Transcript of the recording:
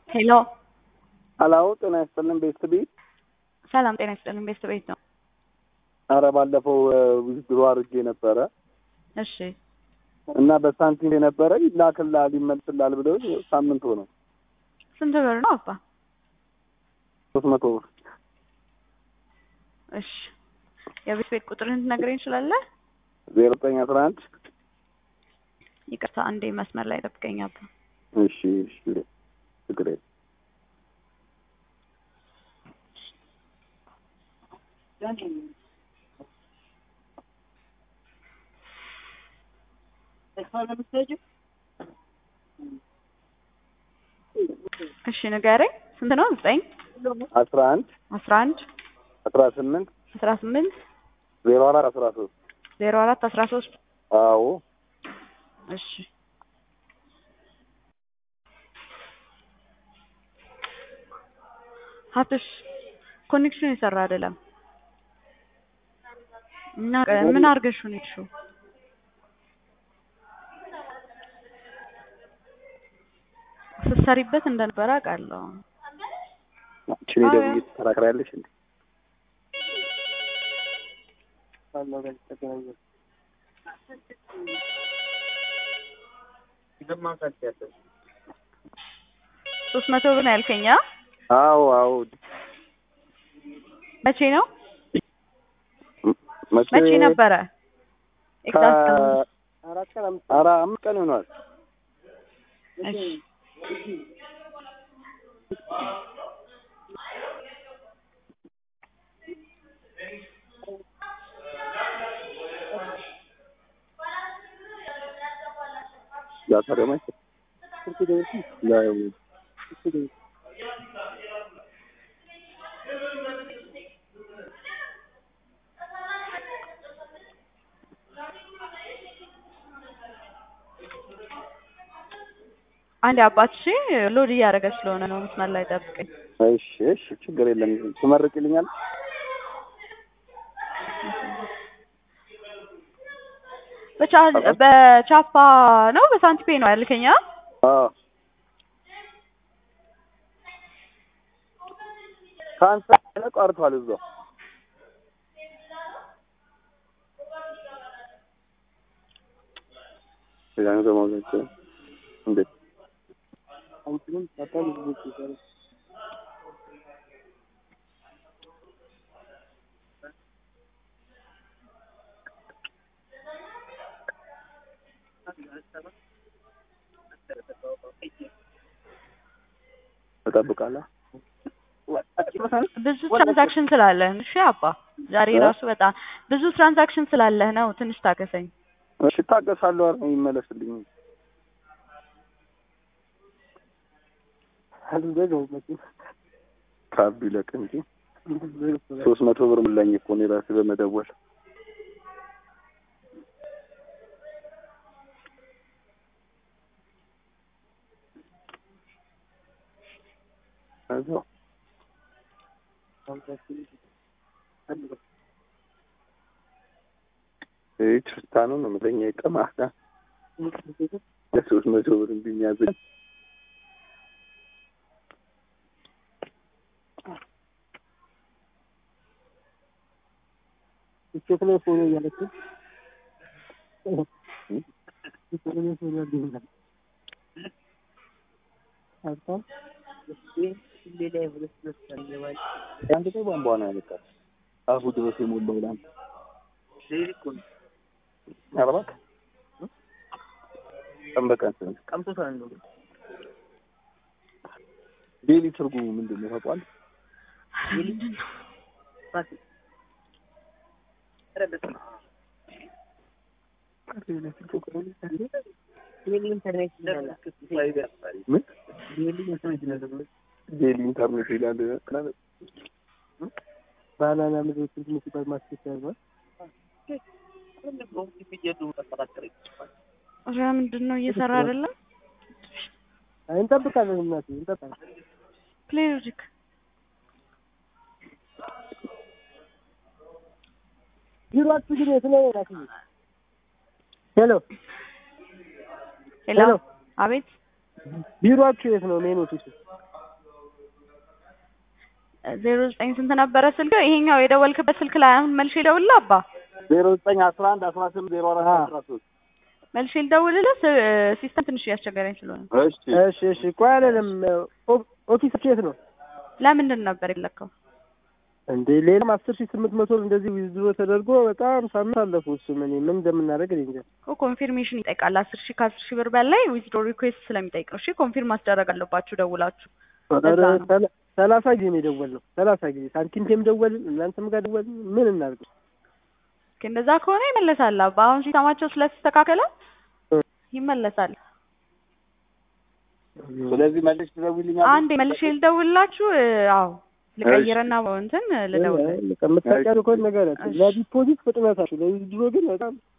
ሄሎ አላው ጤና ይስጥልን ቤት ቤት ሰላም ጤና ይስጥልን ቤት ቤት ነው። አረ ባለፈው ዊዝድሮ አድርጌ ነበረ እሺ እና በሳንቲም የነበረ ይላክልሃል ይመልስልሃል ብለው ሳምንት ሆነው ስንት ብር ነው አባ? ሶስት መቶ ብር እሺ የቤት ቤት ቁጥርህን ትነግረኝ እንችላለህ? ዜሮ ዘጠኝ አስራ አንድ ይቅርታ አንዴ መስመር ላይ ጠብቀኝ አባ። እሺ እሺ ችግር የለም እሺ ንገረኝ። ስንት ነው? ዘጠኝ አስራ አንድ አስራ አንድ አስራ ስምንት አስራ ስምንት ዜሮ አራት አስራ ሶስት ዜሮ አራት አስራ ሶስት አዎ እሺ ሀብትሽ ኮኔክሽን የሰራ አይደለም እና ምን አድርገሽ ነው የሄድሽው? ስትሰሪበት እንደነበረ አውቃለሁ። ችኔ ደውዬ ትከራከሪያለሽ እንዴ? ሶስት መቶ ብር ነው ያልከኝ? አዎ አዎ መቼ ነው መቼ መቼ ነበረ? ኤግዛክት ኧረ አምስት ቀን ይሆናል። እሺ ዳታ ደግሞ ላይ አንድ አባትሽ ሎድ እያደረገ ስለሆነ ነው መስመር ላይ ጠብቀኝ። እሺ እሺ ችግር የለም ትመርቅልኛል። በቻ- በቻፓ ነው በሳንቲፔ ነው ያልከኝ? አ? አዎ ካንሰር ያለ ቀርቷል እዛው ያን ዘማውዘች እንዴት እጠብቃለሁ። ብዙ ትራንዛክሽን ስላለህ እሺ አባ ዛሬ ራሱ በጣም ብዙ ትራንዛክሽን ስላለህ ነው። ትንሽ ታገሰኝ። እሺ እታገሳለሁ። ኧረ ይመለስልኝ። ካብ ይለቅ እንጂ ሶስት መቶ ብር ሙላኝ እኮ እኔ ራሴ በመደወል እዛው ይህ ክርስቲያኑ ነው መለኛ የቀማዳ ለሶስት መቶ ብር እንዲሚያዘ ስኬት ላይ ፎሎ እያለች አንድ ቀን ቧንቧ ነው ያመጣል አፉ ድረስ የሞላው ላም ኧረ እባክህ ቀን በቀን ስንት ቀምቶታል እንደው ዴሊ ትርጉሙ ምንድን ነው ታውቃለህ? ምንድን ነው? ምን ዴሊ ኢንተርኔት ይላል ባናና ምግብ ትርጉም ሲባል ማስኬት ያርጓል ኧረ ምንድን ነው እየሰራ አይደለም? እንጠብቃለን እናቴ እንጠብቃለን ፕሌይ ሎጂክ ቢሮአችሁ ግን የት ነው ናት ሄሎ ሄሎ ሄሎ አቤት ቢሮአችሁ የት ነው ሜን ኦፊሱ ዜሮ ዘጠኝ ስንት ነበረ ስልክ? ይሄኛው የደወልክበት ስልክ ላይ አሁን መልሼ ልደውልልህ አባ? ዜሮ ዘጠኝ አስራ አንድ አስራ ስምንት ዜሮ አራት አስራ ሶስት መልሼ ልደውልልህ ስ- ሲስተም ትንሽ እያስቸገረኝ ስለሆነ። እሺ እሺ እሺ ቆይ አለንም ኦፊስ የት ነው ለምንድን ነበር የለከው? እንዴ ሌላም አስር ሺህ ስምንት መቶ እንደዚህ ዊዝድሮ ተደርጎ በጣም ሳምንት አለፉ እሱም እኔ ምን እንደምናደርግ እኔ እንጃ እኮ ኮንፊርሜሽን ይጠይቃል። አስር ሺህ ከአስር ሺህ ብር በላይ ዊዝድሮ ሪኩዌስት ስለሚጠይቅ ነው። እሺ ኮንፊርም ማስደረግ አለባችሁ ደውላችሁ። ለዛ ነው። ሰላ- ሰላሳ ጊዜ ነው የደወልነው ሰላሳ ጊዜ ሳንቲምቴም ደወልን እናንተም ጋር ደወልን ምን እናድርግ ኦኬ፣ እንደዛ ከሆነ ይመለሳል። አባ አሁን ሲስተማቸው ስለተስተካከለ ይመለሳል። ስለዚህ መልሽ ትደውይልኛለሽ አንዴ መልሼ ልደውልላችሁ። እ፣ አዎ ልቀይርና እንትን ልደውል። የምታውቂያቸው ከሆነ ነገር ለዲፖዚት ፍጥነታችሁ ለዊዝድሮ ግን በጣም